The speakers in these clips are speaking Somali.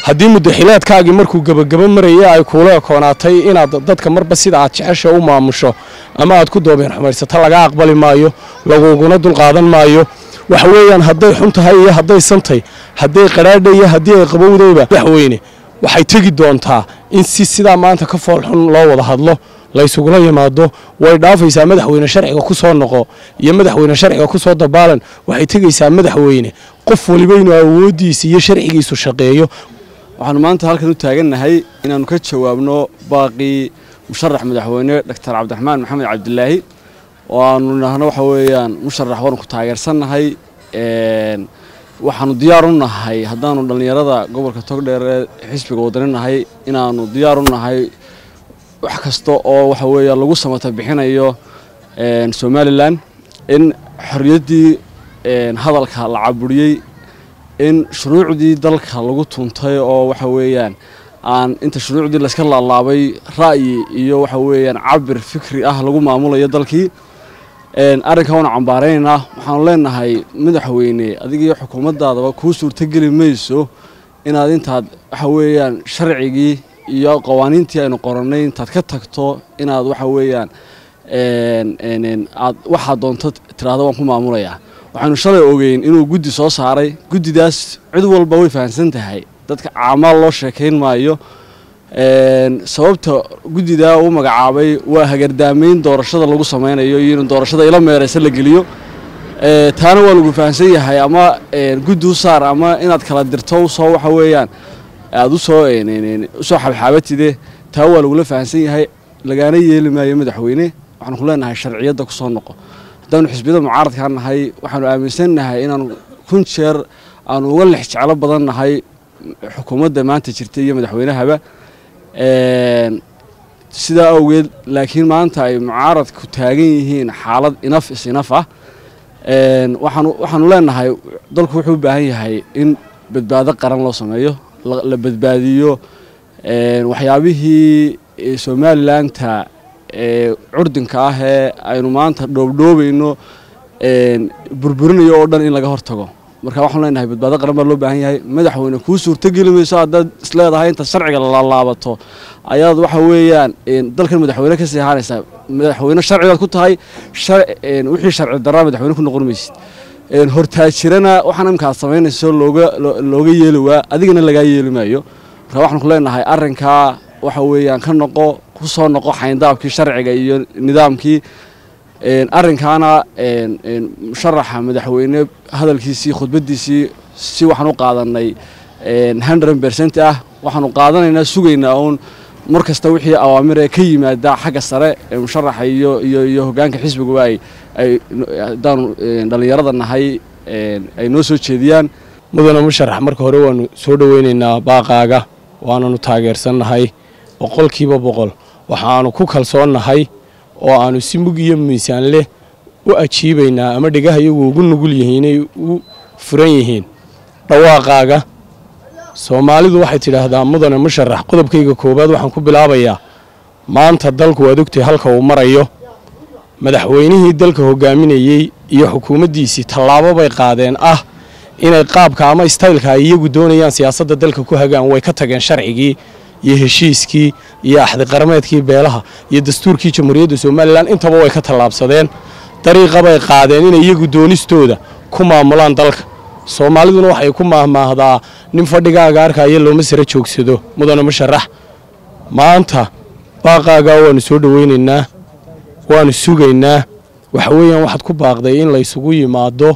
haddii mudaxilaadkaagii markuu gebagabo maraya ay kuula ekoonaatay inaad dadka marba sida aad jecesha u maamusho ama aad ku doobeen xumaysato laga aqbali maayo laguguna dulqaadan maayo waxa weeyaan hadday xun tahay iyo hadday santay hadday qadhaadha iyo haddii ay qabowdayba madaxweyne waxay tegi doontaa in si sidaa maanta ka fool xun loo wada hadlo laysugula yimaado way dhaafaysaa madaxweyne sharciga ku soo noqo iyo madaxweyne sharciga ku soo dabaalan waxay tegaysaa madaxweyne qof waliba inuu awooddiisa iyo sharcigiisu shaqeeyo waxaanu maanta halkan u taagannahay inaannu ka jawaabno baaqii musharax madaxweyne doctor cabdiraxmaan maxamed cabdilaahi oo aanu nahno waxa weeyaan musharax waanu ku taageersannahay waxaanu diyaar u nahay haddaanu dhallinyarada gobolka togdheer ee xisbiga wadani nahay inaanu diyaar u nahay wax kasta oo waxa weeya lagu samata bixinayo somalilan in xorriyaddii hadalka la caburiyey in shuruucdii dalka lagu tuntay oo waxa weeyaan aan inta shuruucdii layska laalaabay ra'yi iyo waxa weeyaan cabir fikri ah lagu maamulayo dalkii arrinkan waanu cambaaraynaynaa waxaanu leenahay madaxweyne adigiiyo xukuumaddaadaba kuu suurtogeli mayso inaad intaad waxa weeyaan sharcigii iyo qawaaniintii aynu qorannay intaad ka tagto inaad waxa weeyaan aad waxaad doonto tiraahdo waan ku maamulayaa waxaanu shalay ogeyn inuu guddi soo saaray guddidaas cid walba way fahamsan tahay dadka caamaal loo sheekayn maayo sababta guddidaa uu magacaabay waa hagardaamayn doorashada lagu samaynayo iyo in doorashada ila meeraysa la geliyo taana waa lagu fahamsan yahay ama guddi u saar ama inaad kala dirto usoo waxa weeyaan aada usoo usoo xabxaabatide taa waa lagula fahamsan yahay lagaana yeeli maayo madaxweyne waxaanu ku leenahay sharciyadda ku soo noqo haddaanu xisbiyada mucaaradkaa nahay waxaanu aaminsannahay inaanu kun jeer aanu uga lex jeclo badan nahay xukuumadda maanta jirta iyo madaxweynahaba sidaa awgeed laakiin maanta ay mucaaradku taagan yihiin xaalad inaf is inaf ah waxaanu waxaanu leenahay dalku wuxuu u baahan yahay in badbaado qaran loo sameeyo la badbaadiyo waxyaabihii somalilanka ee curdinka ah ee aynu maanta dhoobdhoobayno burburinayo oo dhan in laga hortago marka waxaanu leenahay badbaado qaran baa loo baahan yahay madaxweyne kuu suurtogeli mayso haddaad isleedahay intaad sharciga lalaabato ayaad waxa weeyaan dalkan madaxweyne ka sii ahaanaysaa madaxweyne sharcigaad ku tahay wixii sharci daraa madaxweyne ku noqon maysid hortaajirana waxaan imka aad samaynayso looga looga yeeli waa adigana lagaa yeeli maayo marka waxaan ku leenahay arrinkaa waxa weeyaan ka noqo ku soo noqo xayndaabkii sharciga iyo nidaamkii arrinkaana musharaxa madaxweyne hadalkiisii khudbaddiisii si waxaan u qaadanay hundred bercent ah waxaanu qaadanaynaa sugaynaa uun mar kasta wixii awaamir ee ka yimaada xagga sare ee musharaxa iyo iyo iyo hoggaanka xisbiguba ay ay haddaanu dhallinyarada nahay ay noo soo jeediyaan mudane musharax marka hore waanu soo dhoweynaynaa baaqaaga waananu taageersannahay boqolkiiba boqol waxaanu ku kalsoonnahay oo aanu si mug iyo miisaan leh u ajiibaynaa ama dhegaha iyagu ugu nugul yihiin inay u furan yihiin dhawaaqaaga soomaalidu waxay tidhaahdaa mudane musharax qodobkayga koowaad waxaan ku bilaabayaa maanta dalku waad ogtay halka uu marayo madaxweynihii dalka hogaaminayey iyo xukuumaddiisii tallaabo bay qaadeen ah inay qaabka ama istaylka ay iyagu doonayaan siyaasadda dalka ku hagaan way ka tageen sharcigii iyo heshiiskii iyo axdiqarameedkii beelaha iyo dastuurkii jamhuuriyadda somalilan intaba way ka tallaabsadeen dariiqa bay qaadeen inay iyagu doonistooda ku maamulaan dalka soomaaliduna waxay ku maahmaahdaa nin fadhigaaga arkaya looma sara joogsado mudane musharax maanta baaqaagaa waanu soo dhoweynaynaa waanu sugaynaa waxa weeyaan waxaad ku baaqday in laysugu yimaado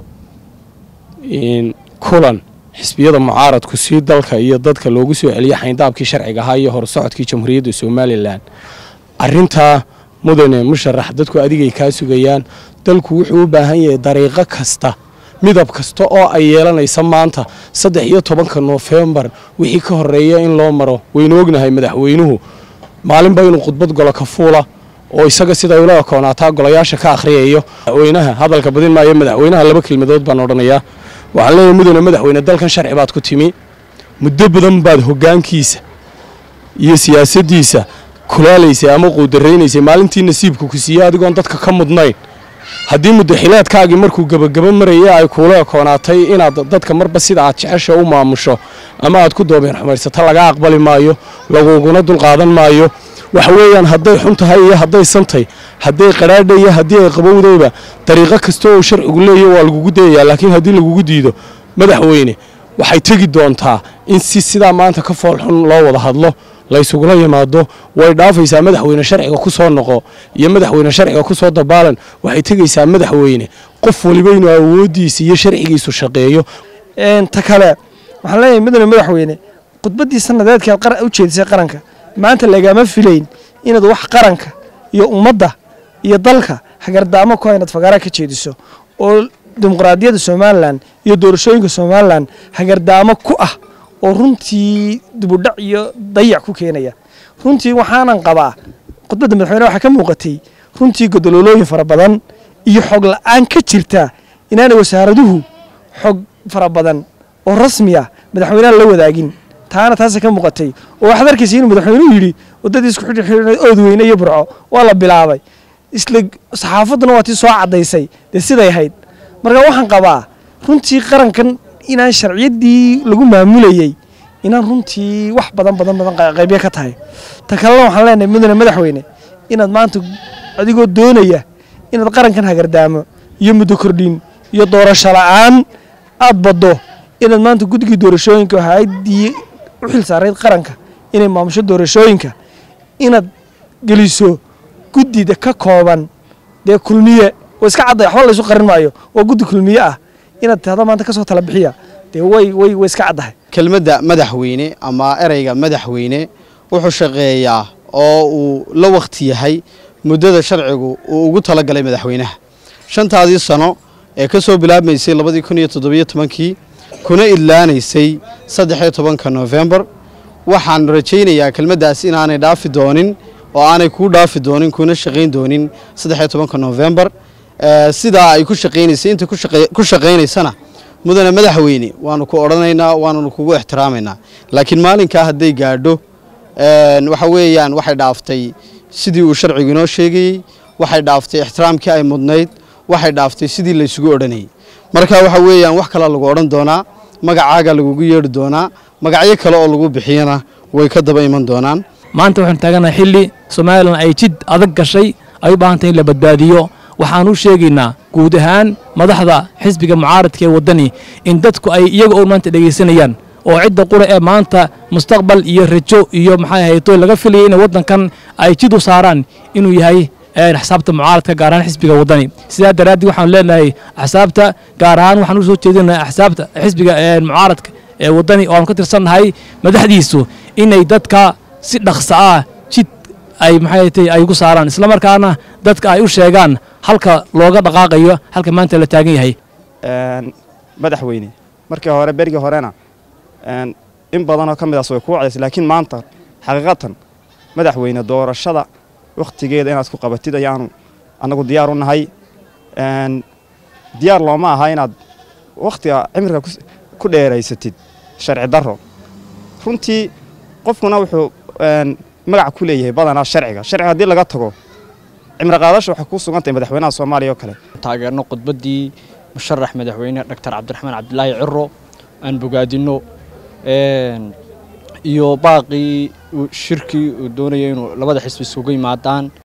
kulan xisbiyada mucaaradku si dalka iyo dadka loogu soo celiyo xayndaabkii sharciga ahaa iyo horsocodkii jamhuuriyadda somalilan arintaa mudane musharax dadku adigay kaa sugayaan dalku wuxuu u baahan yahay dariiqo kasta midab kasta oo ay yeelanaysa maanta saddex iyo tobanka noofembar wixii ka horeeya in loo maro waynu ognahay madaxweynuhu maalinba inuu khudbad golo ka fuula oo isaga sida ula koonaataa golayaasha ka akhriyayo madaxweynaha hadalka badin maayo madaxweynaha laba kelmadood baan odhanayaa waxaan leeyahay mudane madaxweyne dalkan sharci baad ku timi muddo badan baad hoggaankiisa iyo siyaasaddiisa kulaalaysay ama quudaraynaysay maalintii nasiibka ku siiyey adigoon dadka ka mudnayn haddii mudaxilaadkaagii markuu gebagabo maraya ay kuula ekoonaatay inaad dadka marba sida aad jecesha u maamusho ama aad ku doobeen xumaysato laga aqbali maayo laguguna dulqaadan maayo waxa weeyaan hadday xun tahay iyo hadday santay hadday qadhaadha iyo haddii ay qabowdayba dariiqo kasta oo sharcigu leeyahy waa lagugu dayayaa laakiin haddii lagugu diido madaxweyne waxay tegi doontaa in si sidaa maanta ka fool xun loo wada hadlo laysugula yimaado way dhaafaysaa madaxweyne sharciga ku soo noqo iyo madaxweyne sharciga ku soo dabaalan waxay tegaysaa madaxweyne qof waliba inuu awooddiisa iyo sharcigiisu shaqeeyo ta kale waxaan leeyahay mudane madaxweyne khudbaddii sanadeedkaad u jeedisay qaranka maanta lagama filayn inaad wax qaranka iyo ummadda iyo dalka hagardaamo ku inaad fagaara ka jeediso oo dimuqraadiyadda somalilan iyo doorashooyinka somalilan hagardaamo ku ah oo runtii dibudhac iyo dayac ku keenaya runtii waxaanan qabaa khudbadda madaxweyne waxaa ka muuqatay runtii godoloolooyin fara badan iyo xog la-aan ka jirta inaanay wasaaraduhu xog fara badan oo rasmi ah madaxweyneha la wadaagin taana taasa ka muuqatay oo waxaad arkaysa inuu madaxweynuhu yidhi waddadii isku xidhi oodweyne iyo burco waa la bilaabay isla saxaafadduna waa tii soo caddaysay dee siday ahayd marka waxaan qabaa runtii qarankan inaan sharciyaddii lagu maamulayey inaan runtii wax badan badan badan qaybyo ka tahay ta kalena waxaan leenahay mudane madaxweyne inaad maanta adigoo doonaya inaad qarankan hagardaamo iyo muddo kordhin iyo doorasho la'aan aad baddo inaad maanta guddigii doorashooyinka hay-addii u xil saarayd qaranka inay maamusho doorashooyinka inaad geliso guddida ka kooban dee kulmiye oo iska cadday waxba laysu qarin maayo waa guddi kulmiye ah inaad tahdo maanta ka soo tala bixiya dee way way way iska caddahay kelmadda madaxweyne ama ereyga madaxweyne wuxuu shaqeeyaa oo uu la wakhti yahay muddada sharcigu uu ugu talagalay madaxweynaha shantaadii sano ee ka soo bilaabmaysay labadii kun iyo toddobiyo tobankii kuna idlaanaysay saddexiyo tobanka noofembar waxaan rajaynayaa kelmaddaas inaanay dhaafi doonin oo aanay kuu dhaafi doonin kuna shaqayn doonin saddexiyo tobanka noofembar sidaa ay ku shaqaynaysay inta ku shaqaynaysana mudane madaxweyne waanu ku odhanaynaa waananu kugu ixtiraamaynaa laakiin maalinkaa hadday gaadho waxa weeyaan waxay dhaaftay sidii uu sharcigu inoo sheegayey waxay dhaaftay ixtiraamkii ay mudnayd waxay dhaaftay sidii laysugu odhanayay marka waxa weeyaan wax kalea lagu odhan doonaa magacaaga lagugu yeedhi doonaa magacyo kale oo lagu bixiyana way ka daba iman doonaan maanta waxaanu taaganahay xilli somalilan ay jid adag gashay ay u baahan tahay in la badbaadiyo waxaan u sheegaynaa guud ahaan madaxda xisbiga mucaaradka ee waddani in dadku ay iyaga oo maanta dhegaysanayaan oo cidda qura ee maanta mustaqbal iyo rajo iyo maxay ahayto laga filayay inay waddankan ay jid u saaraan inuu yahay axsaabta mucaaradka gaar ahaan xisbiga waddani sidaa daraaddeed waxaanu leenahay axsaabta gaar ahaan waxaan u soo jeedinahay axsaabta xisbiga mucaaradka ee waddani oo aanu ka tirsannahay madaxdiisu inay dadka si dhaqsa ah jid ay maxay tay ay ugu saaraan isla markaana dadka ay u sheegaan halka looga dhaqaaqayo halka maanta la taagan yahay madaxweyne markii hore berigii horena in badanoo ka midaas way kuu cadaysay laakiin maanta xaqiiqatan madaxweyne doorashada wakhtigeeda inaad ku qabatid ayaanu annagu diyaar u nahay diyaar looma aha inaad wakhtiga cimriga ku dheeraysatid sharci darro runtii qofkuna wuxuu magac ku leeyahay badanaa sharciga sharciga haddii laga tago cimri qaadasha waxay kuu sugan tahay madaxweynaha soomaaliya oo kale taageerno khudbaddii musharax madaxweyne doctor cabdiraxmaan cabdilaahi ciro aan bogaadinno iyo baaqii shirkii uu doonaya inuu labada xisbi isugu yimaadaan